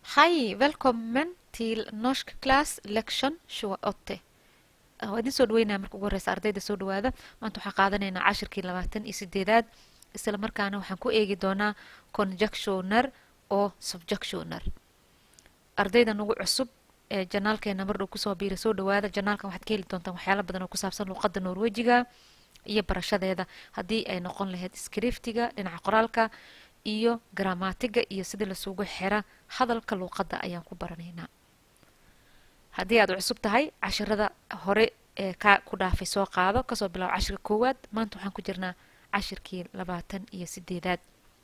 Hej, välkommen till Norsk Class Lection 28. waa idin soo dhaweynaya marka ugu horeysa ardayda soo dhawaada maanta waxaan qaadanaynaa cashirkii labaatan iyo sideedaad isla markaana waxaan ku eegi doonaa conjunctioner oo subjunctioner ardayda nagu cusub ee janaalkeena mar dhow kusoo biira soo dhawaada janaalkan waxaad ka heli doontaan waxyaala badan oo ku saabsan luuqadda norwejiga iyo barashadeeda haddii ay noqon lahayd scriptiga dhinaca qoraalka iyo gramatiga iyo sidii lasugu xira hadalka luuqadda ayaan ku baranaynaa haddii aad cusub tahay cashirada hore ee kaa ku dhaafay soo qaado kasoo bilaabo cashirka koowaad maanta waxaan ku jirnaa cashirkii labaatan iyo sideedaad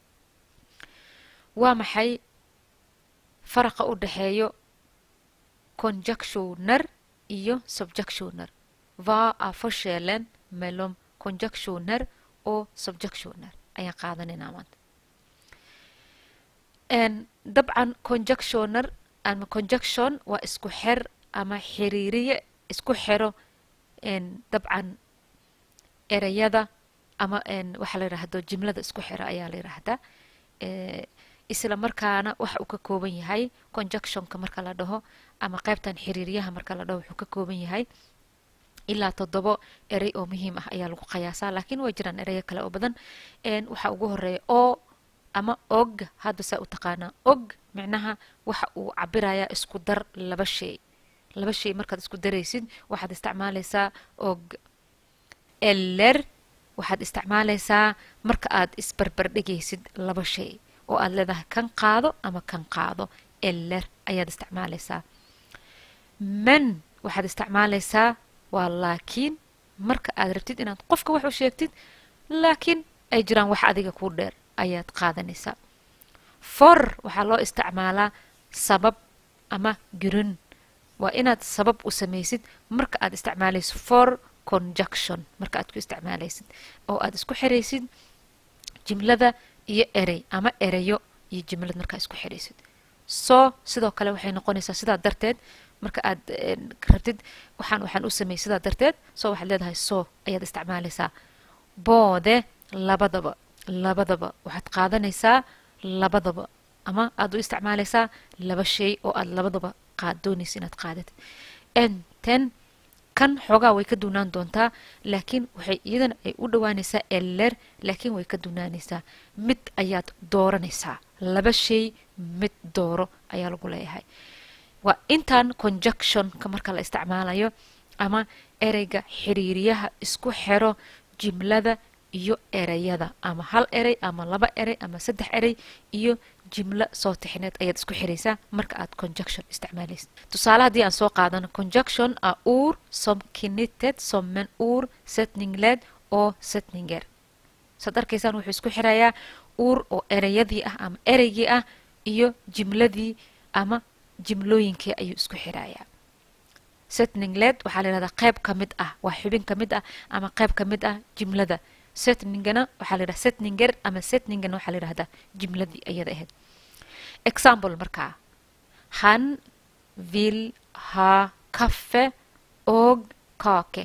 waa maxay faraqa u dhexeeyo conjunctioner iyo subjunctioner vad är forskellen mellan conjunctioner och subjunctioner ayaan qaadanaynaa maanta dabcan conjunctioner ama conjunction waa isku xer ama xiriiriye isku xero dabcan ereyada ama waxaa la yidhaahdo jimlada isku xero ayaa la yidhaahdaa isla markaana waxa uu ka kooban yahay conjunctionka marka la dhaho ama qaybtan xiriiriyaha marka la dhaho wuxuu ka kooban yahay ilaa toddobo erey oo muhiim ah ayaa lagu qiyaasaa laakiin way jiraan ereyo kale oo badan waxaa ugu horeeya oo ama og hadda saa u taqaanaa og micnaha waxa uu cabirayaa isku dar laba shay laba shay markaad isku daraysid waxaad isticmaalaysaa og eller waxaad isticmaalaysaa marka aad isbarbardhigaysid laba shay oo aad leedahay kan qaado ama kan qaado eller ayaad isticmaalaysaa man waxaad isticmaalaysaa waa laakiin marka aad rabtid inaad qofka wax u sheegtid laakiin ay jiraan wax adiga kuu dheer ayaad qaadanaysaa for waxaa loo isticmaalaa sabab ama grun waa inaad sabab u samaysid marka aad isticmaalayso for conjunction marka aad ku isticmaalaysid oo aad isku xiraysid jimlada iyo erey ama ereyo iyo jimlad markaa isku xiraysid soo sidoo kale waxay noqonaysaa sidaa darteed marka aad rabtid waxaan waxaan u sameeyey sidaa darteed soo waxaad leedahay soo ayaad isticmaalaysaa boode labadaba labadaba waxaad qaadanaysaa labadaba ama aad u isticmaalaysaa laba shay oo aad labadaba qaad doonaysa inaad qaadatid enten kan xoogaa way ka duunaan doontaa laakiin waxay iyadana ay u dhowaanaysaa eller laakiin way ka duunaanaysaa mid ayaad dooranaysaa laba shay mid dooro ayaa lagu leeyahay waa intaan conjunctionka marka la isticmaalayo ama ereyga xiriiriyaha isku xero jimlada iyo ereyada ama hal erey ama laba erey ama saddex erey iyo jimlo soo tixneed ayaad isku xiraysaa marka aad conjunction isticmaalaysid tusaale haddii aan soo qaadano conjunction a ur som kinited sommen ur setningled oo setninger saad arkaysaan wuxuu isku xirayaa uur oo ereyadii ah ama ereygii ah iyo jimladii ama jimlooyinkii ayuu isku xirayaa setningled waxaa la yidhahdaa qayb ka mid ah waa xubin ka mid ah ama qayb ka mid ah jimlada setningana waxaa la yidhaha setninger ama setningana waxaa la yidhahdaa jimladii ayada ahayd example markaa han vill ha kaffe og kake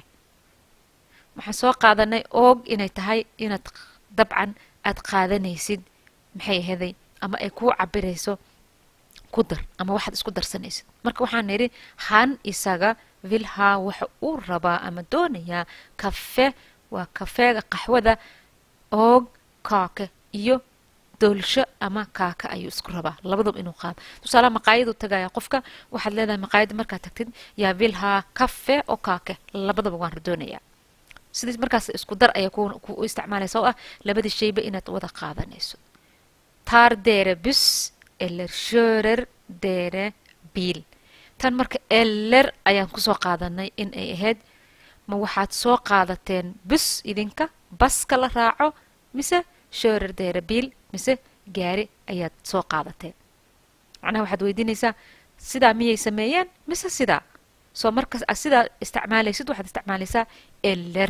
waxaan soo qaadanay og inay tahay inaad dabcan aad qaadanaysid maxay ahaday ama ay kuu cabirayso ku dar ama waxaad isku darsanaysid marka waxaan nidhi han isaga vill ha waxa uu rabaa ama doonayaa kafe waa kafeega qaxwada oog kaake iyo doolsho ama kaaka ayuu isku rabaa labadaba inuu qaado tusaalaha maqaayaduu tagaya qofka waxaad leedahay maqaayadda markaad tagtid yaa vilhaa kafe oo kaake labadaba waan doonayaa sidii markaas isku dar ayaa ku isticmaalaysa oo ah labadii shayba inaad wada qaadanayso tar dere bus eller körer dere bil tan marka eller ayaan kusoo qaadanay in ay ahayd ma waxaad soo qaadateen bus idinka baska la raaco mise shoorer deera biil mise gaari ayaad soo qaadateen macnaha waxaad weydiinaysaa sidaa miyay sameeyeen mise sidaa soo markas sidaa isticmaalaysid waxaad isticmaalaysaa eller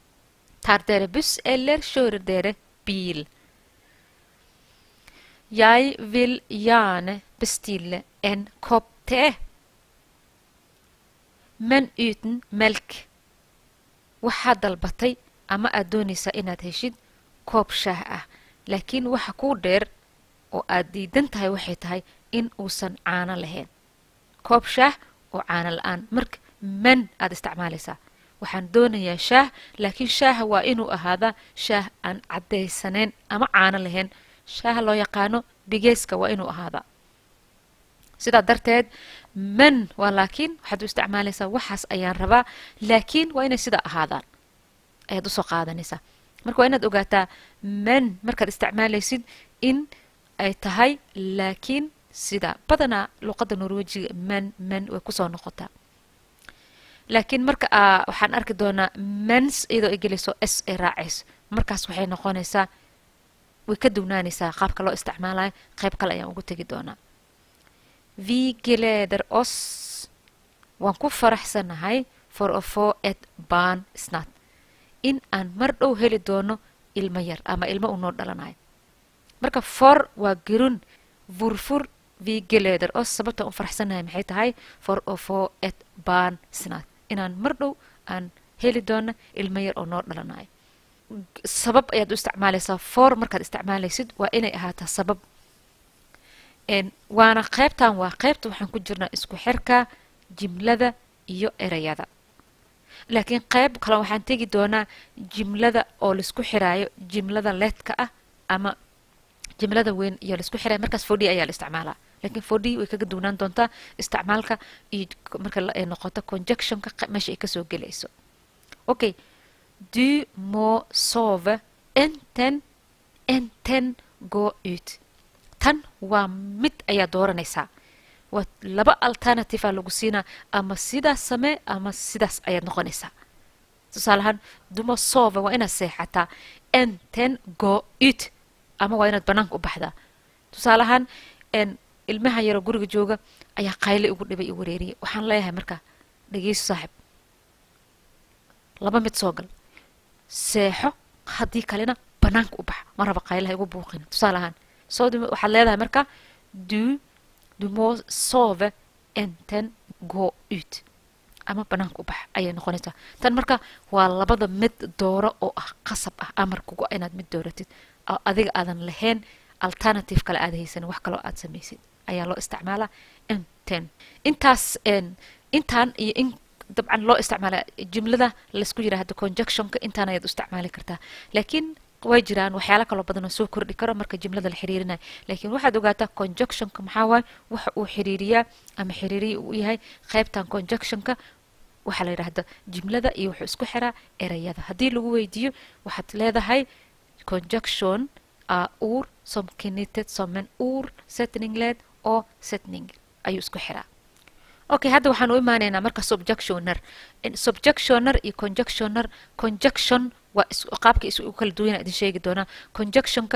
tar deere bus eller shoorer deere biil jag vill gärna bestille en kopp te men uten melk waxaad dalbatay ama aad doonaysaa inaad heshid koob shaah ah laakiin waxa kuu dheer oo aad diidan tahay waxay tahay in uusan caano lahayn koob shaah oo caano la-aan marka man aad isticmaalaysaa waxaan doonayaa shaah laakiin shaaha waa inuu ahaadaa shaah aan caddaysanayn ama caano lahayn shaaha loo yaqaano bigeeska waa inuu ahaadaa sidaa darteed man waa laakiin waxaad u isticmaalaysaa waxaas ayaan rabaa laakiin waa inay sidaa ahaadaan ayaad usoo qaadanaysaa marka waa inaad ogaataa man markaad isticmaalaysid in ay tahay laakiin sidaa badanaa luqadda norwejiga man man way kusoo noqotaa laakiin marka waxaan arki doonaa mans iyadoo ay gelayso s ay raacayso markaas waxay noqonaysaa way ka dugnaanaysaa qaabka loo isticmaalayo qayb kale ayaan ugu tegi doonaa vi gleder oss waan ku faraxsanahay for a for et baan snat in aan mar dhow heli doono ilmo yar ama ilmo uu noo dhalanayo marka for waa gerun vurfur vi gleder oss sababta u faraxsanahay maxay tahay for a for et baan snat inaan mar dhow aan heli doono ilmo yar oo noo dhalanayo sabab ayaad u isticmaalaysaa for markaad isticmaalaysid waa inay ahaataa sabab waana qaybtan waa qaybta waxaan ku jirnaa isku xirka jimlada iyo erayada laakiin qayb kale waxaan tegi doonaa jimlada oo laisku xiraayo jimlada leedka ah ama jimlada weyn iyo laisku xiraayo markaas fodhi ayaa la isticmaalaa laakiin fodhi way kaga duwnaan doontaa isticmaalka iyo marka ay noqoto conjectionka meesha ay kasoo gelayso okay du må sove enten enten go ut tan waa mid ayaa dooranaysaa waa laba alternativea lagu siinaa ama sidaas samee ama sidaas ayaad noqonaysaa tusaale ahaan duma sove waa inaad seexataa enten go ut ama waa inaad banaanka u baxdaa tusaale ahaan ilmaha yaroo guriga jooga ayaa qayle ugu dhibay i wareeriyay waxaan leeyahay marka dhegeyso saaxib laba mid soo gal seexo haddii kalena banaanka u baxa ma raba qaylaha igu buuqina tusaale ahaan soo waxaad leedahay marka du du må sove enten go ut ama banaanka u bax ayay noqonaysaa tan marka waa labada mid dooro oo ah qasab ah amarkugu inaad mid dooratid oo adiga aadan lahayn alternative kale aad haysanin wax kaloo aad samaysid ayaa loo isticmaalaa enten intaas intaan iyo in dabcan loo isticmaala jumlada laysku yiraahdo conjunctionka intaan ayaad u isticmaali kartaa laakiin way jiraan waxyaala kaloo badan oo soo kordhi karo marka jimlada la xiriirinayo laakiin waxaad ogaataa conjunctionka maxaa waaye waxa uu xiriiriyaa ama xiriiriya uu yahay qaybtan conjunctionka waxaa la yidhaahda jimlada iyo wuxuu isku xiraa erayada haddii lagu weydiiyo waxaad leedahay conjunction ur som knyttet som en ur setningled oo setning ayuu isku xiraa okay hadda waxaan u imaanaynaa marka subjectioner subjectioner iyo conjunctioner conjunction waa qaabka is u kala duwana idin sheegi doonaa conjunctionka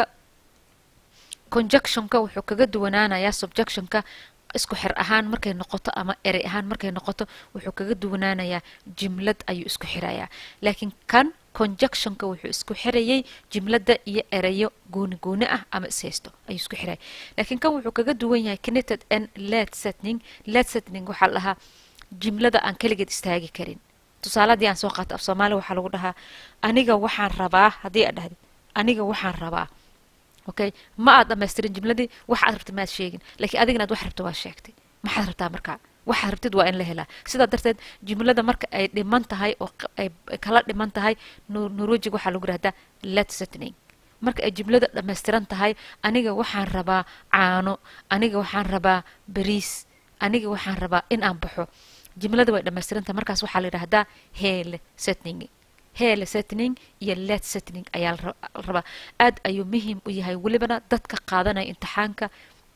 conjunctionka wuxuu kaga duwanaanayaa subjectionka isku xir ahaan markay noqoto ama erey ahaan markay noqoto wuxuu kaga duwanaanayaa jimlad ayuu isku xirayaa laakiin kan conjunctionka wuxuu isku xirayay jimladda iyo erayo gooni gooni ah ama ishaysto ayuu isku xiraya laakiin kan wuxuu kaga duwan yahay connected and led setning led setning waxaa la dhahaa jimlada aan keligeed istaagi karin tusaale haddii aan soo qaato af soomaaliya waxaa lagu dhahaa aniga waxaan rabaa haddii aad dhahdid aniga waxaan rabaa okay ma aad dhamaystirin jimladii wax aad rabtid maad sheegin laakiin adigana aad wax rabta waa sheegtay maxaad rabtaa markaa waxaad rabtid waa in la helaa sidaa darteed jimlada marka ay dhiman tahay oo ay kala dhiman tahay norwejig waxaa lagu yihahdaa let setning marka ay jimlada dhammaystiran tahay aniga waxaan rabaa caano aniga waxaan rabaa bariis aniga waxaan rabaa in aan baxo jimlada way dhammaystiran tahay markaas waxaa la yidhahdaa hele setning hele setning iyo let setning ayaa la rabaa aad ayuu muhiim u yahay welibana dadka qaadanaya imtixaanka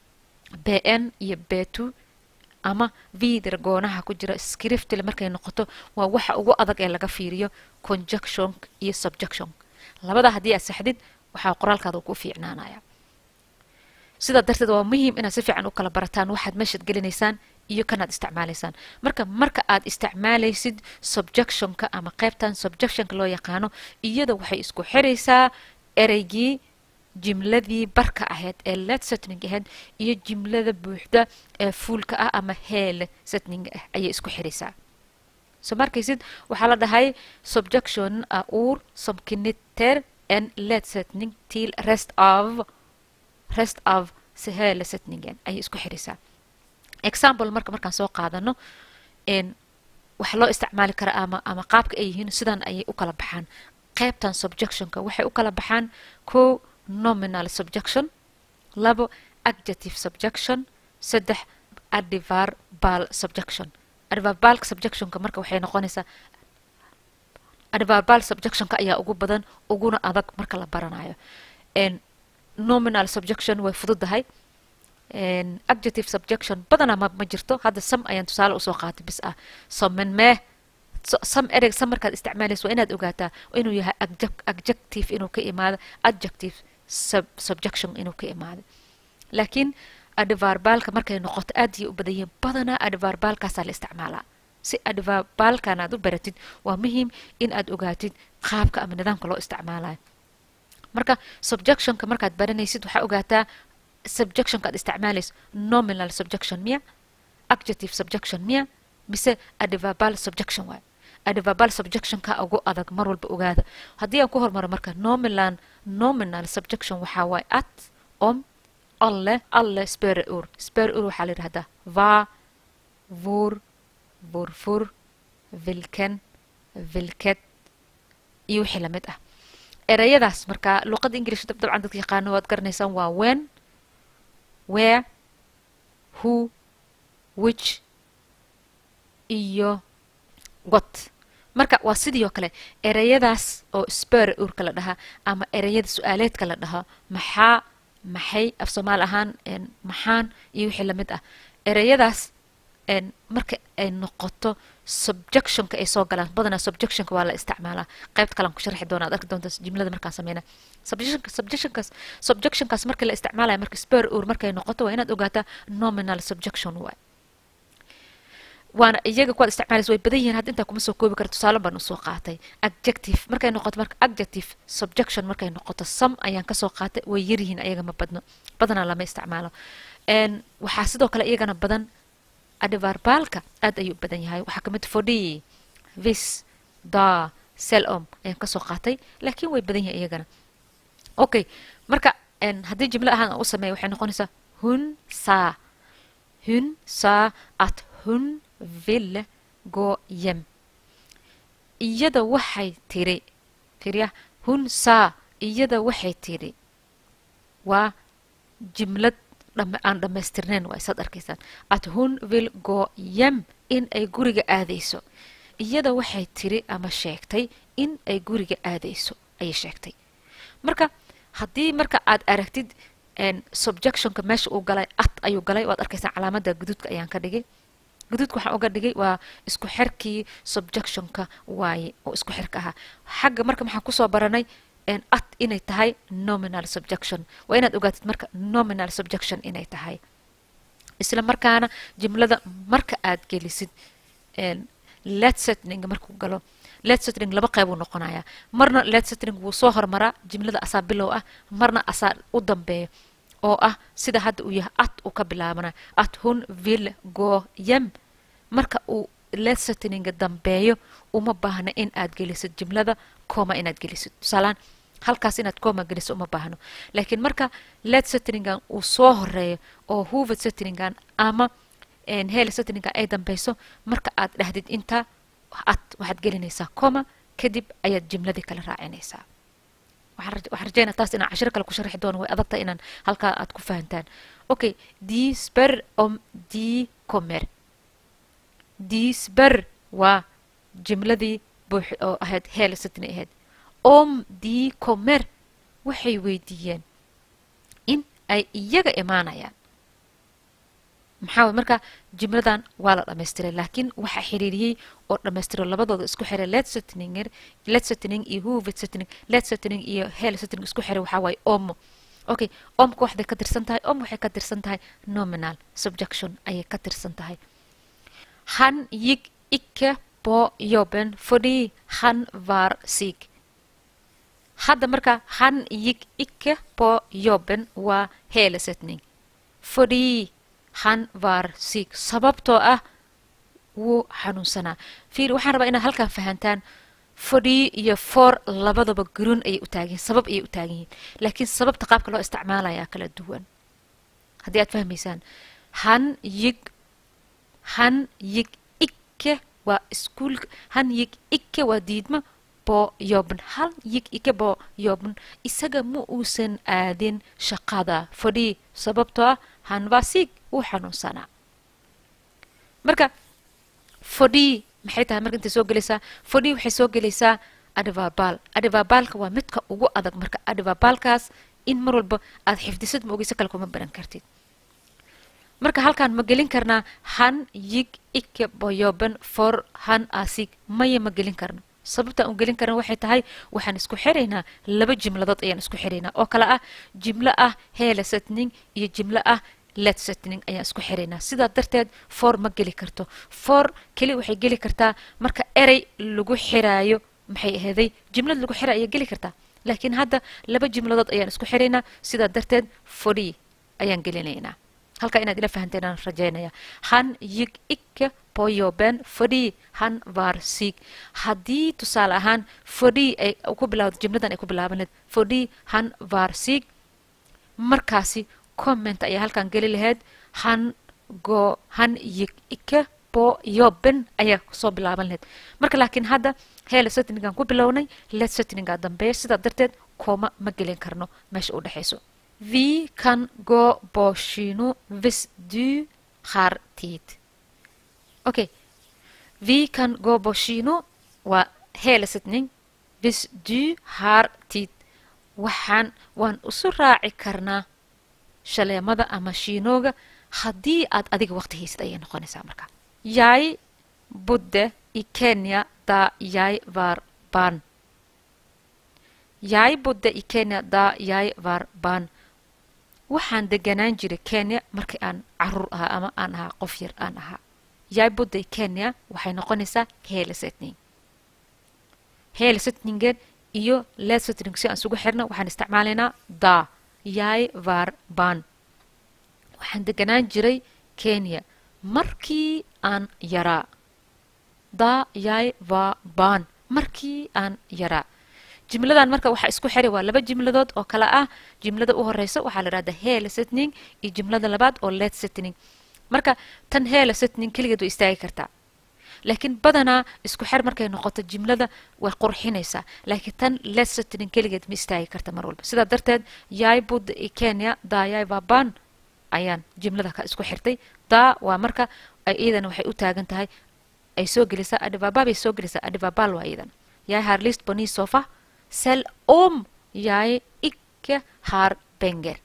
b n iyo b two ama vider goonaha ku jira scriptile markay noqoto waa waxa ugu adag ee laga fiiriyo conjunction iyo subjection labada haddii aad saxdid waxaa qoraalkaada ku fiicnaanaya sidaa darteed waa muhiim inaad si fiican u kala barataan waxaad meeshaad gelinaysaan iyo kanaad isticmaalaysaan marka marka aad isticmaalaysid subjectionka ama qaybtan subjectionka loo yaqaano iyada waxay isku xiraysaa ereygii jimladii barka ahayd ee let setning ahayd iyo jimlada buuxda ee fuulka ah ama heele setning ah ayay isku xiraysaa so markaysid waxaa la dhahay subjection a ur som knytter en let setning till rest of rest of se hele setningen ayay isku xirisaa example marka markaan soo qaadano waxa loo isticmaali karaa ama ama qaabka ay yihiin sidan ayay u kala baxaan qaybtan subjectionka waxay u kala baxaan kow nominal subjection labo adjective subjection saddex adverbal subjection adverbal subjectionka marka waxay noqonaysaa adverbal subjectionka ayaa ugu badan uguna adag marka la baranayo nominal subjection way fududahay adjective subjection badanaa ma ma jirto hadda sam ayaan tusaale usoo qaatay bis ah somen mee sam ereg sam markaad isticmaalaysa waa inaad ogaataa inuu yahay adjective inuu ka imaado adjective subjection inuu ka imaado laakiin adverbaalka markay noqoto aad ayay u badan yihiin badanaa adverbaalkaasaa la isticmaalaa si adverbaalkan aad u baratid waa muhiim in aad ogaatid qaabka ama nidaamka loo isticmaalayo marka subjectionka markaad baranaysid waxaa ogaataa subjectionka aad isticmaalayso nominal subjection miya adjective subjection miya mise adverbal subjection waay adverbal subjectionka ugu adag mar walba ogaada haddii aan ku hormaro marka nominal nominal subjection waxaa waaye at om alle alle spere ur spere ur waxaa la yidhahdaa va vur vurfur vilken vilket iyo wixii lamid ah ereyadaas marka luqadda ingilish dabcan dadka yaqaano waad garanaysaan waa when where who which iyo got marka waa sidii oo kale ereyadaas oo spere urka la dhahaa ama ereyada su-aaleedka la dhahaa maxaa maxay af soomaali ahaan maxaan iyo wixii lamid ah ereyadaas marka ay noqoto subjectionka ay soo galaan badanaa subjectionka waa la isticmaalaa qaybta kalean ku sharxi doona ad arki doonta jimlada markaan sameyna subjectionkaas subjectionkaas marka la isticmaalaya marka spare ur markay noqoto waa inaad ogaataa nominal subjection waay waana iyaga kuwaad isticmaalaysa way badan yihiin hadda intaa kuma soo koobi kara tusaale baan usoo qaatay adjective markay noqoto marka adjective subjection markay noqoto sam ayaan kasoo qaatay way yaryihiin ayaga ma badno badanaa lama isticmaalo waxaa sidoo kale iyagana badan adverbaalka aad ayuu u badan yahay waxaa kamid fodhi vis da selom ayaan kasoo qaatay laakiin way badan yahay iyagana okay marka haddii jimlo ahaan aan u sameeya waxay noqonaysaa hun saa hun saa at hun ville go yem iyada waxay tiri tiriya hun saa iyada waxay tiri waa jimlad aan dhammaystirnayn waa isaad arkaysaan at hun vil go yem in ay guriga aadayso iyada waxay tiri ama sheegtay in ay guriga aadayso ayay sheegtay marka haddii marka aad aragtid subjectionka meesha uu galay at ayuu galay waad arkaysaan calaamada guduudka ayaan ka dhigay guduudka waxaan uga dhigay waa isku xirkii subjectionka waaye oo isku xirka ahaa xagga marka maxaan kusoo baranay at inay tahay nominal subjection waa inaad ogaatid marka nominal subjection inay tahay isla markaana jimlada marka aad gelisid letsetning markuu galo letsetning laba qeyb uu noqonayaa marna letsetning wuu soo hormaraa jimlada asaa bilow ah marna asaa u dambeeya oo ah sida hadda uu yahay at uu ka bilaabana at hun vil go yem marka uu letsetninga dambeeyo uma baahna in aad gelisid jimlada coma inaad gelisid tusaalaan halkaas inaad coma geliso uma baahno laakiin marka let settingan uu soo horeeyo oo hoovad settingan ama hel settingan ay dambeyso marka aad dhahdid inta ad waxaad gelinaysaa coma kadib ayaad jimladii kala raacinaysaa waxaan rajeynaa taas inaan cashiro kale ku sharxi doono way adagtahay inaan halkaa aad ku fahantaan okay disper om di comer disper waa jimladii buux oo ahayd hel settin ahayd om di comer waxay weydiiyeen in ay iyaga imaanayaan maxaa marka jimladan waa la dhamaystiray laakiin waxaa xiriiriyey oo dhamaystiro labadooda isku xiray letsetninger letsetning iyo hoovet setting letsetning iyo hel setting isku xiray waxaa waaye omo okay omka waxday ka tirsan tahay om waxay ka tirsan tahay nominal subjection ayay ka tirsan tahay han gick icke på jobben fordi han var sik hadda marka han gick icke på jobben waa helesetning fordi han var sik sababtoo ah wuu xanuunsanaa fiir waxaan rabaa inaad halkan fahantaan fodhi iyo for labadaba guruun ayay u taagan yihin sabab ayay u taagan yihiin laakiin sababta qaabka loo isticmaalayaa kala duwan haddii aad fahmaysaan han yig han yig ikke waa iskuulka han yig ikke waa diidmo boo yobn han yig ikke boo yobn isaga ma uusan aadin shaqada fadhii sababtoo ah han waa siig wuu xanuunsanaa marka fadhii maxay tahay marka intay soo gelaysaa fadhii waxay soo gelaysaa adhivabaal adhivabaalka waa midka ugu adag marka adhivabaalkaas in mar walba aad xifdisad ma ogeysa kale kuma baran kartid marka halkaan ma gelin karnaa han yig ikke boyoben for han asig maya ma gelin karno sababtaan u gelin karna waxay tahay waxaan isku xiraynaa laba jimladood ayaan isku xiraynaa oo kale ah jimlo ah heela setning iyo jimlo ah let setning ayaan isku xiraynaa sidaa darteed for ma geli karto for keli waxay geli kartaa marka erey lagu xiraayo maxay aheeday jimlad lagu xira ayaa geli kartaa laakiin hadda laba jimladood ayaan isku xiraynaa sidaa darteed fodhi ayaan gelinaynaa halkaa inaad ila fahanteen aan rajaynaya han yig ikke boyoben fodhi han var siig haddii tusaale ahaan fodhi ay ku bilawdo jimladan ay ku bilaaban lahayd fodhi han var siig markaasi comment ayaa halkaan geli lahayd han go han yig ikke boyoben ayaa soo bilaaban lahayd marka laakiin hadda heela setningaan ku bilownay let setningaa dambeeya sidaa darteed kooma ma gelin karno meesha u dhexayso vi kan gå på kino hvis du har tid okay vi kan gå på kino waa heela setning hvis du har tid waxaan waan isu raaci karnaa shaleemada ama shiinooga haddii aad adiga waqti haysid ayay noqonaysaa marka jeg bodde i kenya da jeg var barn jeg bodde i kenya da jeg var barn waxaan deganaan jiray kenya markii aan caruur ahaa ama aan ahaa qof yar aan ahaa jeg bodde i kenya waxay noqonaysaa heela setning heela setningen iyo let setning si aan isugu xirna waxaan isticmaalaynaa da jeg var barn waxaan deganaan jiray kenya markii aan yaraa da jeg var barn markii aan yaraa jimladan marka waxaa isku xiray waa laba jimladood oo kale ah jimlada u horeysa waxaa la dhahdaa heela setning iyo jimlada labaad oo let setning marka tan heela setning keligeed way istaagi kartaa laakiin badanaa isku xer markay noqoto jimlada way qurxinaysaa laakiin tan let setning keligeed ma istaagi karta mar walba sidaa darteed yai bud i kenya dayai vaban ayaan jimlada ka isku xirtay daa waa marka iyadana waxay u taagan tahay ay soo gelisaa adivaba bay soo gelisaa adivabal waa iyadana jeg har lyst på ny sofa selv om jeg ikke har penger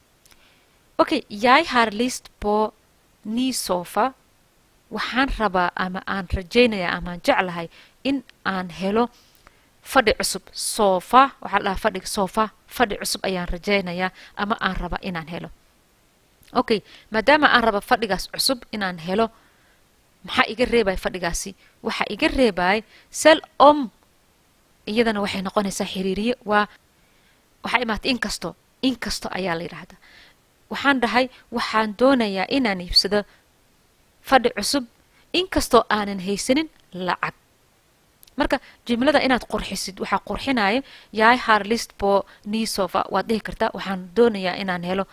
okay jeg har lyst på ny sofa waxaan rabaa ama aan rajaynayaa amaan jeclahay in aan helo fadhi cusub sofa waxaa la dhahaa fadhiga sofa fadhi cusub ayaan rajaynayaa ama aan rabaa inaan helo okay maadaama aan raba fadhigaas cusub inaan helo maxaa iga reebaya fadhigaasi waxaa iga reebaya sel om iyadana waxay noqonaysaa xiriiriye waa waxaa imaatay inkasto inkasto ayaa la yidhaahdaa waxaan dhahay waxaan doonayaa inaan iibsado fadhi cusub inkastoo aanan haysanin lacag marka jimlada inaad qurxisid waxaa qurxinaya yaay harlist bo nisofa waad dhihi kartaa waxaan doonayaa inaan helo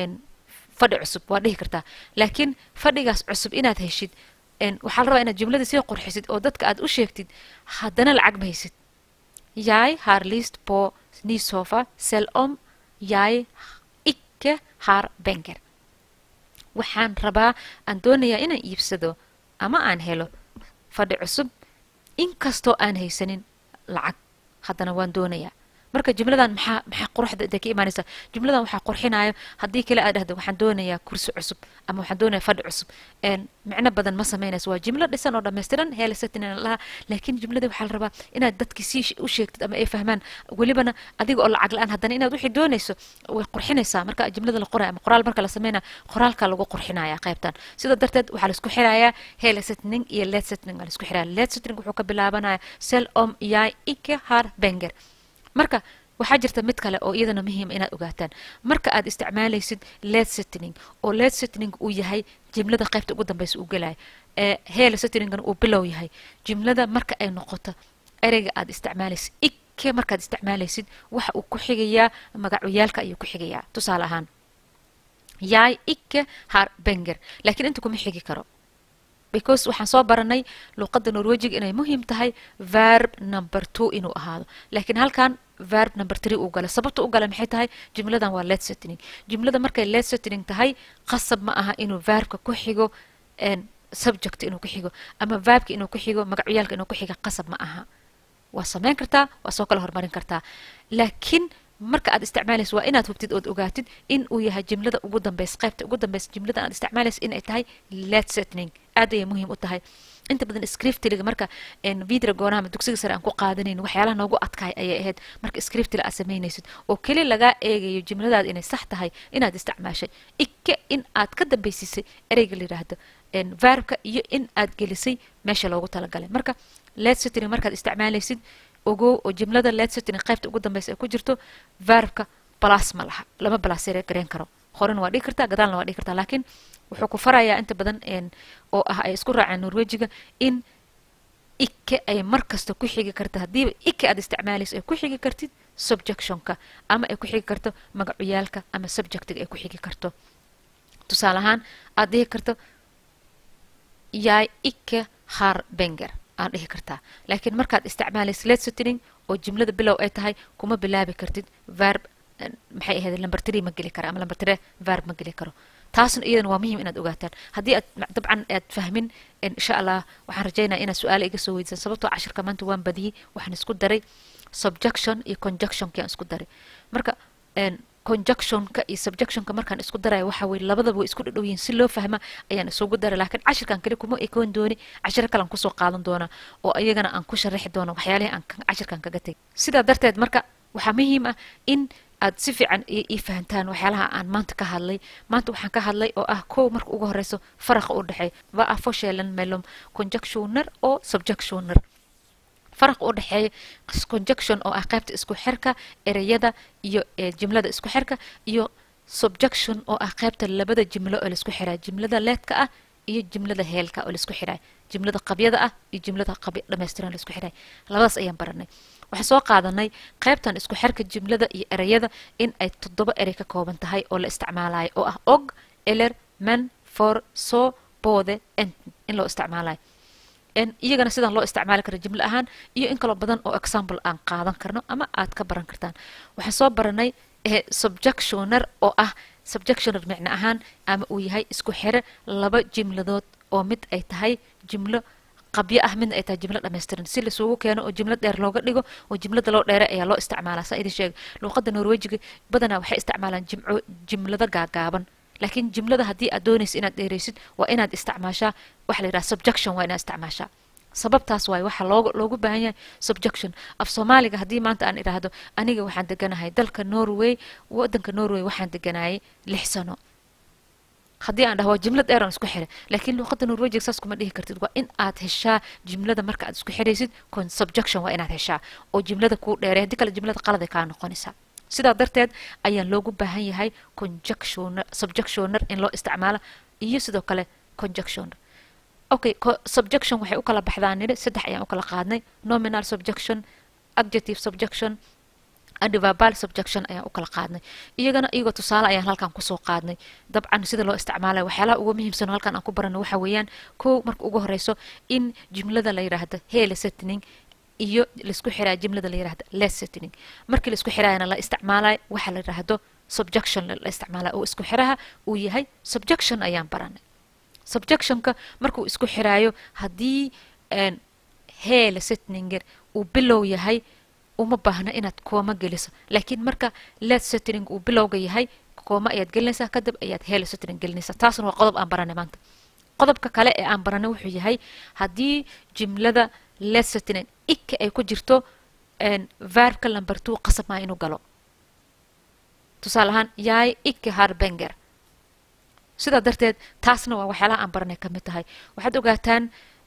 fadhi cusub waad dhihi kartaa laakiin fadhigaas cusub inaad heshid waxaa la rabaa inaad jimladii sii qurxisid oo dadka aad u sheegtid haddana lacag ma haysid jeg har lyst på ny sofa selv om jeg ikke har benker waxaan rabaa aan doonayaa inaan iibsado ama aan helo fadhi cusub inkastoo aan haysanin lacag haddana waan doonayaa marka jumladan maxaa maxaa quruxda intay ka imaanaysaa jumladan waxaa qurxinaayo haddii kale aad dhahdo waxaan doonayaa kursi cusub ama waxaan doonayaa fadhi cusub micno badan ma samaynayso waa jimlo dhisan oo dhammaystiran heelasatin laha laakiin jumladii waxaa la rabaa inaad dadkii sii u sheegtid ama ay fahmaan welibana adiga oo lacag la-aan haddana inaad wixii doonayso way qurxinaysaa marka jumlada la qoraya ama qoraal marka la sameynaya qoraalka lagu qurxinaya qaybtan sidaa darteed waxaa la isku xirayaa heelasetning iyo letsetning waa la isku xiraya letsetning wuxuu ka bilaabanaya sel om yai ike har benger marka waxaa jirta mid kale oo iyadana muhiima inaad ogaataan marka aad isticmaalaysid led setning oo led setning uu yahay jimlada qaybta ugu dambeysa uu gelaya ee heela setningana uu bilow yahay jimlada marka ay noqoto ereyga aad isticmaalaysid ikke markaad isticmaalaysid waxa uu ku xigayaa magacyaalka ayuu ku xigayaa tusaale ahaan jag icke har pengar laakiin inta kuma xigi karo because waxaan soo baranay luqadda norwejiga inay muhiim tahay verb number two inuu ahaado laakiin halkan verb number three uu gala sababta u gala maxay tahay jumladan waa let setting jumlada markay let setting tahay qasab ma aha inuu verbka ku xigo subject inuu ku xigo ama verbka inuu ku xigo magacyaalka inuu ku xiga qasab ma aha waa samayn kartaa waa soo kala horumarin kartaa laakiin marka aad isticmaalayso waa inaad hubtid ood ogaatid in uu yahay jimlada ugu dambaysa qaybta ugu dambaysa jimlada aad isticmaalayso inay tahay let setting aad ayay muhiim u tahay inta badan scriptiliga marka vidra goonaha ama dugsiga sare aan ku qaadanayn waxyaalaha noogu adkaay ayay ahayd marka scriptila aad samaynaysid oo keli lagaa eegayo jimladaada inay sax tahay inaad isticmaashay ikke in aad ka dambaysisay ereyga la yidhaahdo verbka iyo in aad gelisay meesha loogu talagalay marka let setting markaad isticmaalaysid ogow oo jimlada let setting qaybta ugu dambaysa ay ku jirto verbka balas ma laha lama balasere gareen karo horena waa dhigi kartaa gadaalna waa dhigi kartaa laakiin wuxuu ku farayaa inta badan oo ah ay isku raaceen norwejiga in ikke ay mar kasta ku xigi karta haddiiba ikke aad isticmaalayso ay ku xigi kartid subjectionka ama ay ku xigi karto magacuyaalka ama subjectiga ay ku xigi karto tusaale ahaan aad dhihi karto jag ikke har benger aad dhihi kartaa laakiin markaad isticmaalayso let setting oo jimlada bilow ay tahay kuma bilaabi kartid verb maxay ahayd number three ma geli kara ama number three verb ma geli karo taasna iyadana waa muhiim inaad ogaataan haddii aad dabcan aad fahmin insha allah waxaan rajaynaya inaad su-aale iga soo weydisan sababtoo cashirka maanta waan badiyey waxaan isku daray subjection iyo conjunctionki aan isku daray marka conjunctionka iyo subjectionka markaan isku daraya waxa weye labadaba way isku dhadhow yihin si loo fahma ayaan isugu daray laakiin cashirkan kale kuma ekoon dooni cashiro kalean kusoo qaadan doonaa oo iyagana aan ku sharaxi doono waxyaalihii aan cashirkan kaga tegay sidaa darteed marka waxaa muhiim ah in aad si fiican ii fahantaan waxyaalaha aan maanta ka hadlay maanta waxaan ka hadlay oo ah kow marka ugu horeyso faraqa u dhexeey va a forskellen mellom conjunctioner oo subjectioner faraqa u dhexeeya conjunction oo ah qaybta isku xirka ereyada iyo jimlada isku xirka iyo subjection oo ah qaybta labada jimlo oo laisku xiraa jimlada leedka ah iyo jimlada heelka oo laisku xiraa jimlada qabyada ah iyo jimlada qabya dhammaystiran laisku xiraa labadaas ayaan baranay waxaan soo qaadanay qaybtan isku xirka jimlada iyo ereyada in ay toddoba erey ka kooban tahay oo la isticmaalayo oo ah og eler men for so boode ent in loo isticmaalayo iyagana sidan loo isticmaali kara jimlo ahaan iyo in kaloo badan oo example aan qaadan karno ama aad ka baran kartaan waxaan soo baranay subjectioner oo ah subjectioner micno ahaan ama uu yahay isku xire laba jimladood oo mid ay tahay jimlo qabyo ah midna ay tahay jimlo dhammaystiran si lasugu keeno oo jimlo dheer looga dhigo oo jimlada loo dheere ayaa loo isticmaalaa saa idin sheega luuqadda norwejiga badanaa waxay isticmaalaan jimco jimlado gaagaaban laakiin jimlada haddii aad doonaysa inaad dheeraysid waa inaad isticmaashaa waxa la yidhaha subjection waa inaad isticmaashaa sababtaas waaye waxaa looga loogu baahan yahay subjection af soomaaliga haddii maanta aan idhaahdo aniga waxaan deganahay dalka norway waddanka norway waxaan deganayay lix sano haddii aan dhaho waa jimlad dheer aan isku xiray laakiin luuqadda norwejiga saas kuma dhihi kartid waa in aad heshaa jimlada marka aad isku xiraysid con subjection waa inaad heshaa oo jimlada kuu dheeray haddii kale jimlada qaladay kaa noqonaysaa sidaa darteed ayaan loogu baahan yahay conjunctioner subjectioner in loo isticmaalo iyo sidoo kale conjunctioner okay subjection waxay u kala baxdaan nidhi saddex ayaan u kala qaadnay nominal subjection adjective subjection adverbal subjection ayaan u kala qaadnay iyagana iyagoo tusaale ayaan halkan kusoo qaadnay dabcan sida loo isticmaalaya waxyaalaha ugu muhiimsan oo halkan aan ku barano waxa weeyaan kow marka ugu horeyso in jumlada la yidhaahdo hele setting iyo laisku xiraa jimlada la yirahdo les setting markii laisku xiraayana la isticmaalayo waxa la yidhaahdo subjection la isticmaalayo oo isku xiraha uu yahay subjection ayaan baranay subjectionka markuu isku xiraayo haddii heele setninger uu bilow yahay uma baahna inaad kooma geliso laakiin marka let setting uu bilowga yahay kooma ayaad gelinaysaa kadib ayaad heele setting gelinaysaa taasna waa qodob aan baranay maanta qodobka kale ee aan baranay wuxuu yahay haddii jimlada let setting ikke ay ku jirto verbka number two qasab maa inuu galo tusaale ahaan yaay ikke har benger sidaa darteed taasna waa waxyaalaha aan baranay ka mid tahay waxaad ogaataan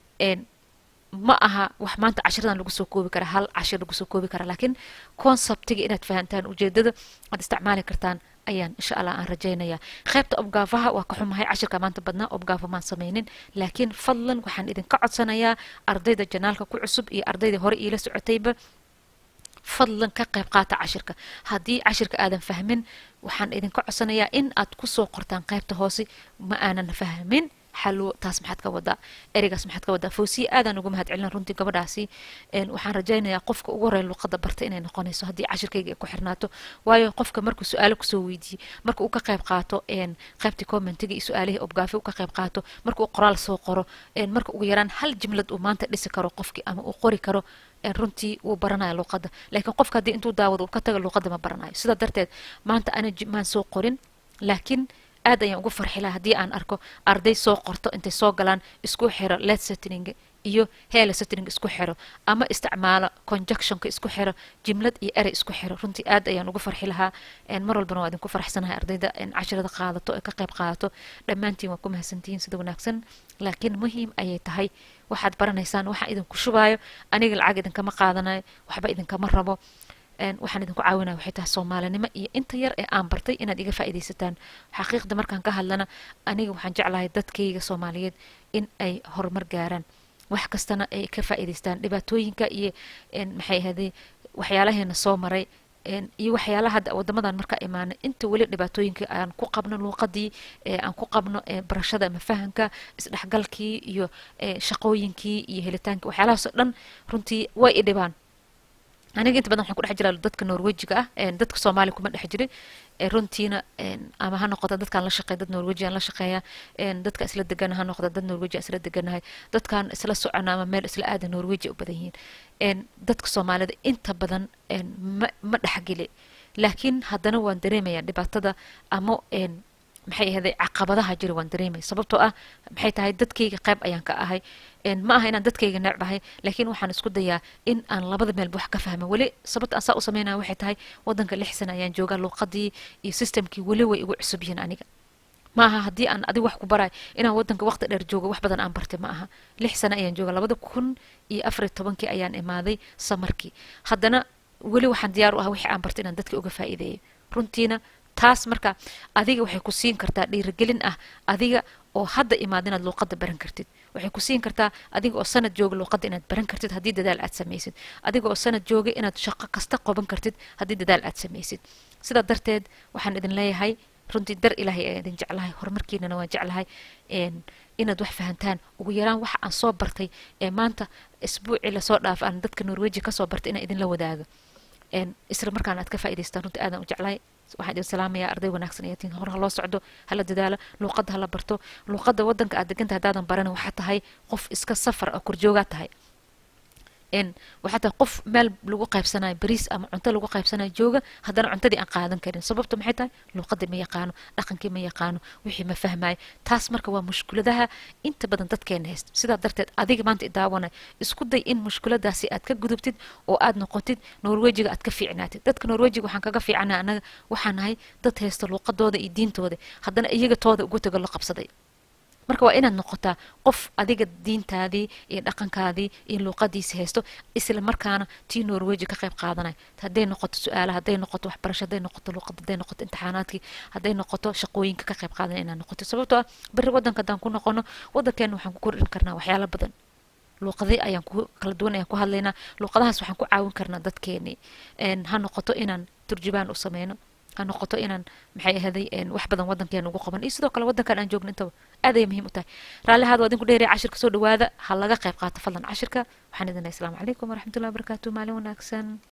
ma aha wax maanta cashiradan lagu soo koobi kara hal cashir lagu soo koobi kara laakiin conceptiga inaad fahantaan ujeedada aad isticmaali kartaan ayaan insha allah aan rajaynayaa qaybta obgaafaha waa ka xumahay cashirka maanta badnaa obgaafa maan samaynin laakiin fadlan waxaan idinka codsanayaa ardayda janaalka ku cusub iyo ardayda hore iila socotayba fadlan ka qayb qaata cashirka haddii cashirka aadan fahmin waxaan idinka codsanayaa in aad kusoo qortaan qaybta hoose ma aanan fahmin xalwo taas maxaad ka wadaa ereygaas maxaad ka wadaa foosiye aadaan ugu mahad celina runtii gabadhaasi waxaan rajaynayaa qofka ugu horeya luqada barta inay noqonayso haddii cashirkayga ay ku xirnaato waayo qofka markuu su-aalo kusoo weydiiyey marka uu ka qayb qaato qaybtii commentiga iyo su-aalihii obgaafi uu ka qayb qaato marka uu qoraal soo qoro marka ugu yaraan hal jimlad uu maanta dhisi karo qofkii ama uu qori karo runtii wuu baranaya luuqadda laakiin qofka haddii intuu daawado uu ka taga luuqadda ma baranayo sidaa darteed maanta ana maan soo qorin laakiin aad ayaan ugu farxi laha haddii aan arko arday soo qorto intay soo galaan isku xiro let setting iyo heela setting isku xiro ama isticmaalo conjunctionka isku xiro jimlad iyo erey isku xiro runtii aad ayaan ugu farxi lahaa mar walbana waa idinku farxsanahay ardayda cashirada qaadato ee ka qayb qaadato dhammaantiin waa ku mahadsantihiin sida wanaagsan laakiin muhiim ayay tahay waxaad baranaysaan waxaa idinku shubaayo aniga lacag idinkama qaadanayo waxba idinkama rabo waxaan idinku caawinaya waxay tahay soomaalinimo iyo inta yar ee aan bartay inaad iga faa'iidaysataan xaqiiqda markaan ka hadlana aniga waxaan jeclahay dadkayga soomaaliyeed in ay horumar gaaraan wax kastana ay ka faa'iidaystaan dhibaatooyinka iyo maxay ahaday waxyaalaheena soo maray iyo waxyaalaha hadda wadamadan markaa imaanay inta weli dhibaatooyinka aan ku qabno luuqadii aan ku qabno barashada ama fahamka isdhexgalkii iyo shaqooyinkii iyo helitaankii waxyaalahaasoo dhan runtii way i dhibaan aniga inta badan waxaan ku dhex jiraa dadka norwejiga ah dadka soomaaliya kuma dhex jirin runtiina ama ha noqota dadkaan la shaqeeya dad norwejian la shaqeeya dadka isla degana ha noqda dad norwejian isla deganahay dadkaan isla socona ama meel isla aada norweji u badan yihiin dadka soomaalida inta badan ma ma dhexgeli laakiin haddana waan dareemaya dhibaatada ama maxay ahaday caqabadaha jira waan dareemaya sababtoo ah maxay tahay dadkayga qayb ayaan ka ahay ma aha inaan dadkayga necbahay laakiin waxaan isku dayaa in aan labada meelba wax ka fahma weli sababta aan saa u sameynaya waxay tahay wadanka lix sana ayaan joogaa luuqadii iyo systemkii weli way igu cusub yihiin aniga ma aha haddii aan adig wax ku barayo inaan wadanka waqti dheer joogo wax badan aan bartay ma aha lix sana ayaan jooga labada kun iyo afariy tobankii ayaan imaaday samarkii haddana weli waxaan diyaar u ah wixii aan bartay inaan dadka uga faa'iideeyo runtiina taas marka adiga waxay ku siin kartaa dhiirigelin ah adiga oo hadda imaad inaad luuqadda baran kartid waxay ku siin kartaa adiga oo sanad jooga luuqadda inaad baran kartid haddii dadaal aad samaysid adiga oo sanad jooga inaad shaqo kasta qoban kartid haddii dadaal aad samaysid sidaa darteed waxaan idin leeyahay runtii dar ilaahay ayaan idin jeclahay horumarkiinana waan jeclahay inaad wax fahantaan ugu yaraan waxa aan soo bartay ee maanta isbuucii lasoo dhaaf aan dadka norweji kasoo bartay inaan idinla wadaago isla markaana aad ka faa'idaystaan runtii aadan u jeclahay waxaan idin salaamayaa arday wanaagsan ayaa tihin hor ha loo socdo hala dadaalo luuqadda hala barto luuqadda waddanka aad deganta haddaadan baran waxaa tahay qof iska safar oo korjoogaa tahay waxaa tahay qof meel lagu qaybsanayo bariis ama cunto lagu qaybsanayo jooga haddana cuntadii aan qaadan karin sababta maxay tahay luuqadii ma yaqaano dhaqankii ma yaqaano wixii ma fahmayo taas marka waa mushkuladaha inta badan dadkeena haysto sidaa darteed adiga maanta idaawanay isku day in mushkuladaasi aad ka gudubtid oo aad noqotid norwejiga aad ka fiicnaatid dadka norwejiga waxaan kaga fiicana anaga waxaan nahay dad haysta luuqadooda iyo diintooda haddana iyaga tooda ugu tago la qabsaday marka waa inaad noqotaa qof adiga diintaadii iyo dhaqankaadii iyo luuqadiisi haysto isla markaana tii norweji ka qayb qaadanay hadday noqoto su-aala hadday noqoto waxbarasho hadday noqoto luuqad hadday noqoto imtixaanaadkii hadday noqoto shaqooyinka ka qayb qaadanay inaad noqoto sababtoo ah berri waddanka haddaan ku noqono waddankeena waxaan ku kordhin karnaa waxyaalo badan luuqadii ayaan ku kala duwan ayaan ku hadlaynaa luuqadahaas waxaan ku caawin karnaa dadkeenii ha noqoto inaan turjubaan u sameyno ha noqoto inaan maxay ahaday wax badan waddankeena ugu qaban iyo sidoo kale waddankan aan joogno intaba aad ayay muhiim u tahay raalli ahaad waa idinku dheeraya cashirka soo dhawaada ha laga qayb qaato fadlan cashirka waxaan idin lehay asalaamu calaykum waraxmatullahi wabarakaatu maalin wanaagsan